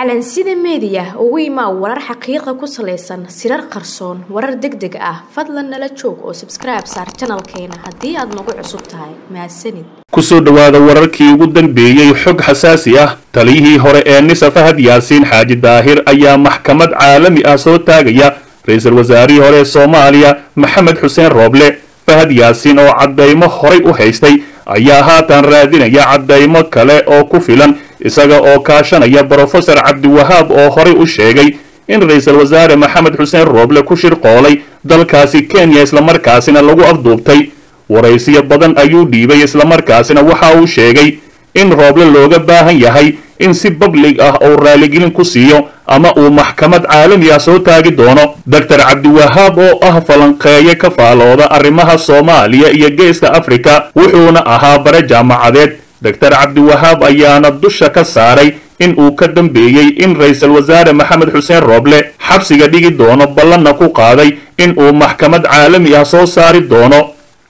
calansida meediya ugu imaa warar xaqiiqa ku salaysan sirar qarsoon warar deg deg ah fadlan nala joog oo sabskribe saar janalkeena haddii aad nagu cusub tahay mahadsanid kusoo dhowaada wararkii ugu dambeeyey xog xasaasi ah taliyihii hore ee nisa fahad yaasiin xaaji daahir ayaa maxkamad caalami ah soo taagaya ra-iisul wasaarihii hore ee soomaaliya maxamed xuseen rooble fahad yaasiin oo caddaymo horay u haystay ayaa haatan raadinaya caddaymo kale oo ku filan isaga oo kaashanaya brofesor cabdiwahaab oo horay u sheegay in ra-iisul wasaare maxamed xuseen rooble ku shirqoolay dalkaasi kenya islamarkaasina lagu afduubtay waraysiyo badan ayuu dhiibay islamarkaasina waxa uu sheegay in rooble looga baahan yahay in si bablig ah uu raaligelin ku siiyo ama uu maxkamad caalami ah soo taagi doono doctor cabdiwahaab oo ah falanqeeye ka faalooda arrimaha soomaaliya iyo geeska afrika wuxuuna ahaa bare jaamacadeed doctor cabdiwahaab ayaana dusha ka saaray in uu ka dambeeyey in ra-iisul wasaare maxamed xuseen rooble xabsiga dhigi doono ballanna ku qaaday in uu maxkamad caalami ah soo saari doono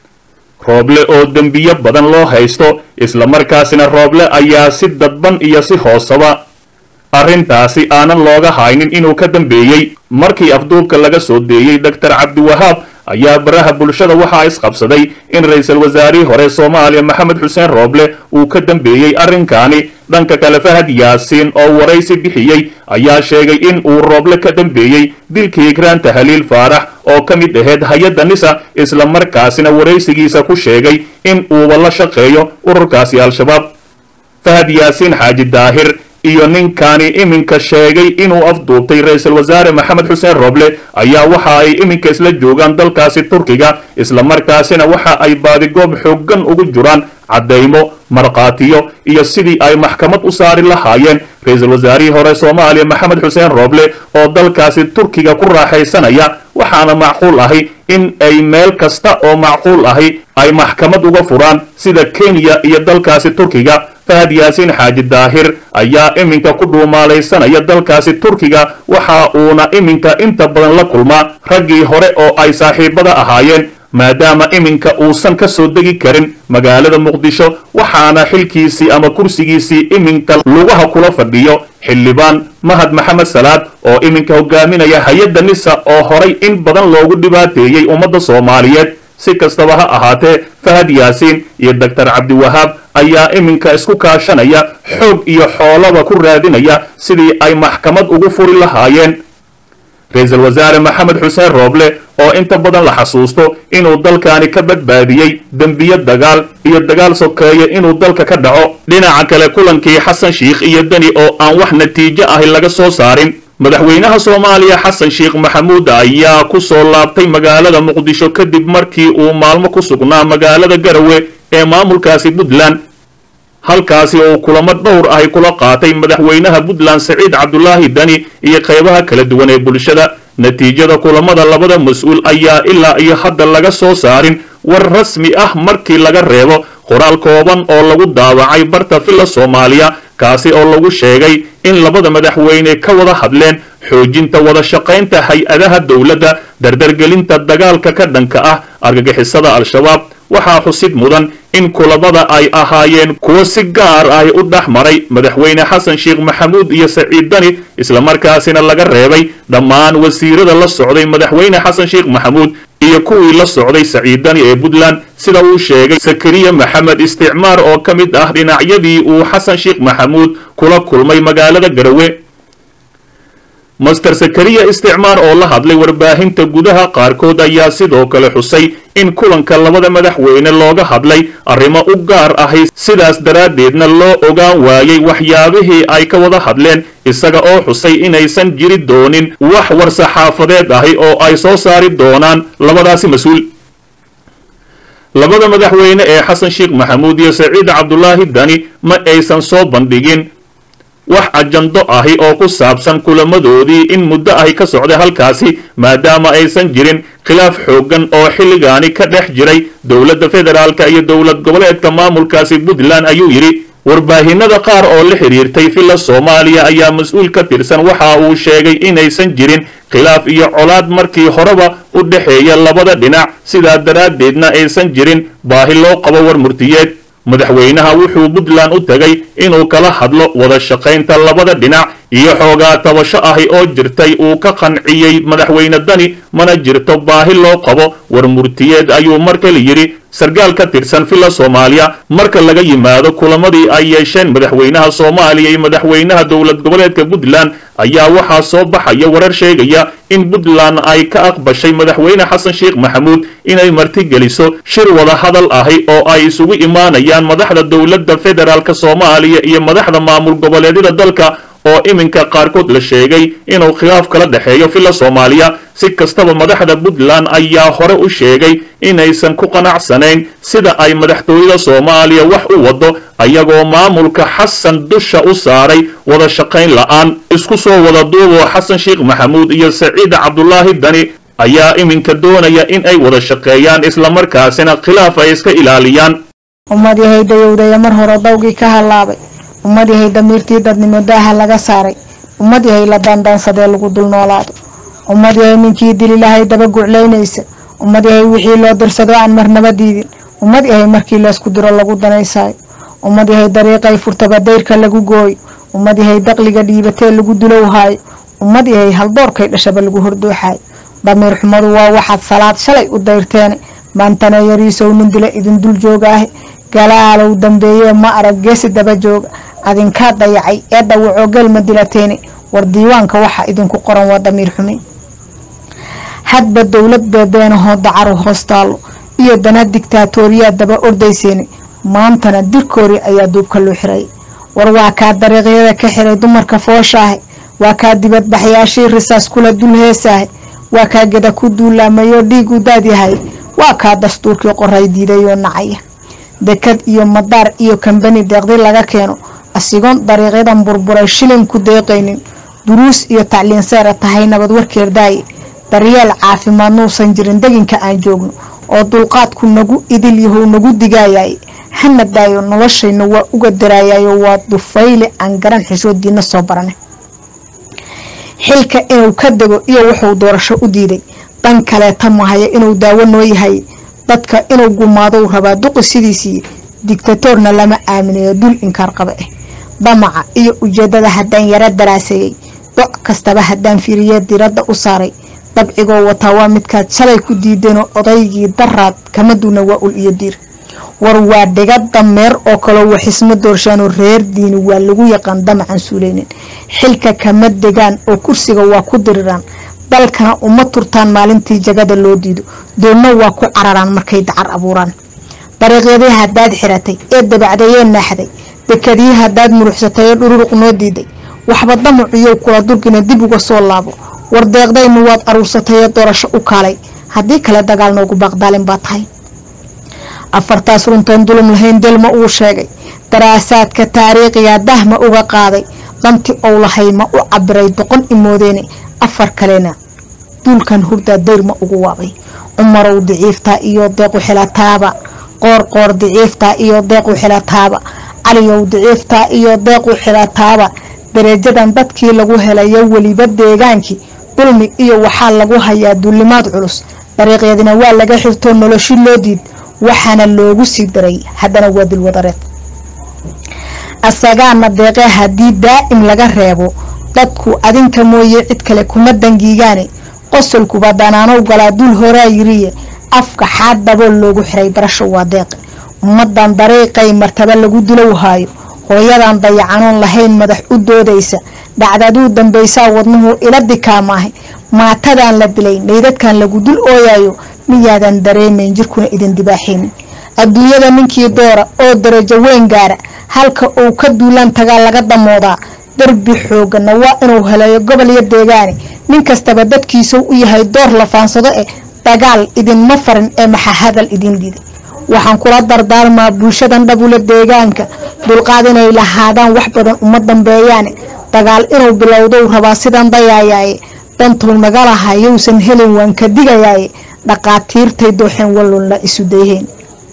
rooble oo dembiyo badan loo haysto islamarkaasina rooble ayaa si dadban iyo si hoosaba arrintaasi aanan looga haynin inuu ka dambeeyey markii afduubka laga soo deeyey doctor cabdiwahaab ayaa baraha bulshada waxaa isqabsaday in ra-iisul wasaarihii hore soomaaliya maxamed xuseen rooble uu ka dambeeyey arrinkaani dhanka kale fahad yaasiin oo waraysi bixiyey ayaa sheegay in uu rooble ka dambeeyey dilkii ikraanta haliil faarax oo ka mid ahayd hay-adda nisa islamarkaasina waraysigiisa ku sheegay in uuba la shaqeeyo ururkaasi al-shabaab fahad yaasiin xaaji daahir iyo ninkaani iminka sheegay inuu afduubtay ra-iisul wasaare maxamed xuseen rooble ayaa waxa ay iminka isla joogaan dalkaasi turkiga islamarkaasina waxa ay baadigoob xooggan ugu jiraan caddaymo markhaatiyo iyo sidii ay maxkamad u saari lahaayeen ra-iisul wasaarihii hore soomaaliya maxamed xuseen rooble oo dalkaasi turkiga ku raaxaysanaya waxaana macquul ahi in ay meel kasta oo macquul ahi ay maxkamad uga furaan sida kenya iyo dalkaasi turkiga fahad yaasiin xaaji daahir ayaa iminka ku dhuumaalaysanaya dalkaasi turkiga waxa uuna iminka inta badan la kulmaa raggii hore oo ay saaxiibada ahaayeen maadaama iminka uusan ka soo degi karin magaalada muqdisho waxaana xilkiisii ama kursigiisii iminka lugaha kula fadhiyo xildhibaan mahad maxamed salaad oo iminka hogaaminaya hay-adda nisa oo horay in badan loogu dhibaateeyey ummadda soomaaliyeed si kastaba ha ahaatee fahad yaasiin iyo doctor cabdiwahaab ayaa iminka isku kaashanaya xoog iyo xoolaba ku raadinaya sidii ay maxkamad ugu furi lahaayeen ra-iisul wasaare maxamed xuseen rooble oo inta badan la xasuusto inuu dalkaani ka badbaadiyey dembiyo dagaal iyo dagaal sokeeye inuu dalka ka dhaco dhinaca kale kulankii xasan shiikh iyo deni oo aan wax natiijo ahi laga soo saarin madaxweynaha soomaaliya xasan sheekh maxamuud ayaa ku soo laabtay magaalada muqdisho kadib markii uu maalmo ku sugnaa magaalada garawe ee maamulkaasi puntland halkaasi oo kulamo dhowr ahy kula qaatay madaxweynaha puntland saciid cabdulaahi dani iyo qaybaha kala duwan ee bulshada natiijada kulamada labada mas-uul ayaa ilaa iyo hadda laga soo saarin war rasmi ah markii laga reebo qoraal kooban oo lagu daawacay barta villa soomaaliya kaasi oo lagu sheegay in labada madaxweyne ka wada hadleen xoojinta wada shaqaynta hay-adaha dowladda dardargelinta dagaalka ka dhanka ah argagixisada al-shabaab waxaa xusid mudan in kulamada ay ahaayeen kuwo si gaar ah u dhex maray madaxweyne xasan sheekh maxamuud iyo saciid dani islamarkaasina laga reebay dhammaan wasiirada la socday madaxweyne xasan sheekh maxamuud iyo kuwii la socday saciid dani ee puntland sida uu sheegay sakariya maxamed isticmaar oo ka mid ah dhinacyadii uu xasan sheekh maxamuud kula kulmay magaalada garawe master sakariya isticmaar oo la hadlay warbaahinta gudaha qaarkood ayaa sidoo kale xusay in kulanka labada madaxweyne looga hadlay arrimo u gaar ahay sidaas daraaddeedna loo ogaan waayey waxyaabihii ay ka wada hadleen isaga oo xusay inaysan jiri doonin wax war-saxaafadeed ahi oo ay soo saari doonaan labadaasi mas-uul labada madaxweyne ee xasan sheekh maxamuud iyo saciid cabdulaahi dani ma aysan soo bandhigin wax ajando ahi oo ku saabsan kulamadoodii in muddo ahi ka socday halkaasi maadaama aysan jirin khilaaf xooggan oo xilligaani ka dhex jiray dowladda federaalka iyo dowlad goboleedka maamulkaasi puntland ayuu yidhi warbaahinada qaar oo la xidhiirtay villa soomaaliya ayaa mas-uul ka tirsan waxa uu sheegay inaysan jirin khilaaf iyo colaad markii horeba u dhexeeya labada dhinac sidaa daraaddeedna aysan jirin baahi loo qabo war murtiyeed madaxweynaha wuxuu puntland u tegay inuu kala hadlo wada shaqaynta labada dhinac iyo xoogaa tabasho ahi oo jirtay uu ka qanciyey madaxweyne dani mana jirto baahi loo qabo war murtiyeed ayuu mar kale yidhi sarkaal ka tirsan villa soomaaliya marka laga yimaado kulamadii ay yeesheen madaxweynaha soomaaliya iyo madaxweynaha dowlad goboleedka puntland ayaa waxaa soo baxaya warar sheegaya in puntland ay ka aqbashay madaxweyne xasan sheekh maxamuud inay martigeliso shir wada hadal ahi oo ay isugu imaanayaan madaxda dowladda federaalk soomaaliya iyo madaxda maamul goboleedyada dalka oo iminka qaarkood la sheegay inuu khilaaf kala dhexeeyo villa soomaaliya si kastaba madaxda puntland ayaa hore u sheegay inaysan ku qanacsanayn sida ay madaxtooyada soomaaliya wax u wado ayagoo maamulka xasan dusha u saaray wada shaqayn la'aan isku soo wada duuboo xasan sheekh maxamuud iyo saciid cabdulaahi dani ayaa iminka doonaya in ay wada shaqeeyaan islamarkaasina khilaaf ay iska ilaaliyaan ummad yahay dayowdaya mar hore dawgii ka hallaabay ummad yahay damiirtii dadnimo daaha laga saaray ummad yahay la daandaansadee lagu dul noolaado ummad yahay ninkii dililahay daba guclaynaysa ummad yahay wixii loo dirsado aan marnaba diidin ummad yahay markii laysku diro lagu danaysaayo ummad yahay dariiqay furtaba dayrka lagu gooyo ummad yahay daqliga dhiibatee lagu dulowhaayo ummad yahay haldoorkay dhashaba lagu hordooxaayo damiir xumadu waa waxaad salaad shalay u dayrteene maantana yariisow nin dila idin dul joogaahe galaalow dambeeye ma arag geesi daba jooga adinkaa dayacay ee dhawacoo gelma dilateene war diiwaanka waxa idinku qoran waa damiir xume hadba dowlad beebeenahoo dacaru hoos taallo iyo dana digtaatooriyaa daba ordayseene maantana dirkoori ayaa duubka loo xiray war waa kaa dariiqyada ka xiray dumarka fooshaahe waa kaa dibadbaxyaashii risaas kula dul heesaahe waa kaa geda ku duulaamayoo dhiig u daadyahay waa kaa dastuurkii qoray diidayoo nacaya dekad iyo madaar iyo kambani deeqdi laga keeno asigoon dariiqyadan burburay shilin ku deeqaynin duruus iyo tacliin seera tahay nabad warkeer daaye daryeel caafimaad nuusan jirin deginka aan joogno oo dulqaadku nagu idil yahow nagu digaayaye hana daayo noloshayna waa uga daraayayo waa dufayle aan garan xishoodiina soo barane xilka inuu ka dego iyo wuxuu doorasho u diiday dan kaleeta mahaya inuu daawo noo yahay dadka inuu gumaadou rabaa duqi sidiisii digtatoorna lama aaminayo dul inkaar qaba ah damaca iyo ujeedada haddaan yaro daraaseeyey doc kastaba haddaan fiiriye diradda u saaray dabcigoo wataa waa midkaad shalay ku diideenoo odaygii daraad kama duuna waa ul iyo diir war waa dhiga dameer oo kaloo waxisma doorshaanoo reer diini waa lagu yaqaan damacan suuleynin xilka kama degaan oo kursiga waa ku diriraan dalkana uma turtaan maalintii jagada loo diido doonna waa ku cararaan markay dacar abuuraan dariiqyadii haddaad xiratay ee dabacdayee naaxday dekadii haddaad muruxsatay ee dhururuq noo diiday waxba damaciyow kula durgina dib uga soo laabo war deeqdaynu waad aruursatay ee doorasho u kaalay haddii kale dagaal noogu baaqdaalin baa tahay afartaas runtoon dulum lahayn delma uu sheegay daraasaadka taariikhiga dahma uga qaaday danti ou lahay ma u cabiray doqon imoodeene afar kalena duulkan hurdaa dayrma ugu waabay cumarow diciiftaa iyo deequ xilataaba qoor qoor diciiftaa iyo deequ xilataaba caliyow diciiftaa iyo deequ xilataaba dareejadan dadkii lagu helayo weliba deegaankii dulmi iyo waxaa lagu hayaa duulimaad culus dariiqyadina waa laga xirtoo noloshi loo diid waxaana loogu sii daray haddana waa dilwadareed asagaana deeqe haddii daa'im laga reebo dadku adinka mooye cid kale kuma dangiigaane qosolkuba danaanow galaa dul horaa yiriye afka xaad dabool loogu xiray barasho waa deeqe ummadan dariiqay martaba lagu dilow haayo hooyadan dayacanoon lahayn madax u doodaysa dhacdaduu dambaysaa wadnuhu ila dikaamaahay maatadan la dilay meydadkan lagu dul ooyayo miyaadan dareemayn jirkuna idin dibaaxaynin adduunyada ninkii doora oo darajo weyn gaara halka uu ka duulaan tagaa laga damoodaa darbi xoogana waa inuu helayo gobol iyo deegaane nin kastaba dadkiisuu u yahay door la faansado eh dagaal idinma farin ee maxa hadal idin diiday waxaan kula dardaarmaa bulshadan dhabula deegaanka dulqaad inay lahaadaan wax badan uma dambeeyaane dagaal inuu bilowdou rabaa sidan dayaayaaye dantuu naga laha yowsan helin waan ka digayaaye dhaqaatiirtay dooxeen wallunla isu dayheen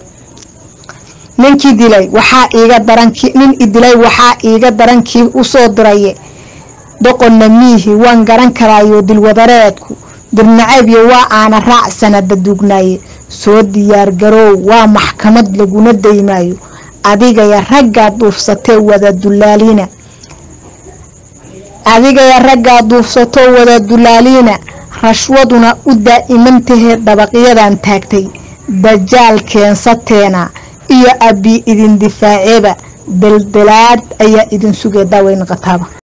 ninkii dilay waxaa iiga daranki nin idilay waxaa iiga darankii usoo diraye doqonna miihi waan garan karaayo dilwadareedku dirnacaybiyo waa aana raac sanada duugnaaye soo diyaar garoow waa maxkamad laguna daymaayo adigaya raggaa duufsatee wada dulaalina adigaya raggaa duufsato wada dulaaliina rashwaduna u daa'imantahee dabaqyadan taagtay dajaal keensateena iyo abbi idin difaaceeba daldalaad ayaa idin sugee daaweyn qataaba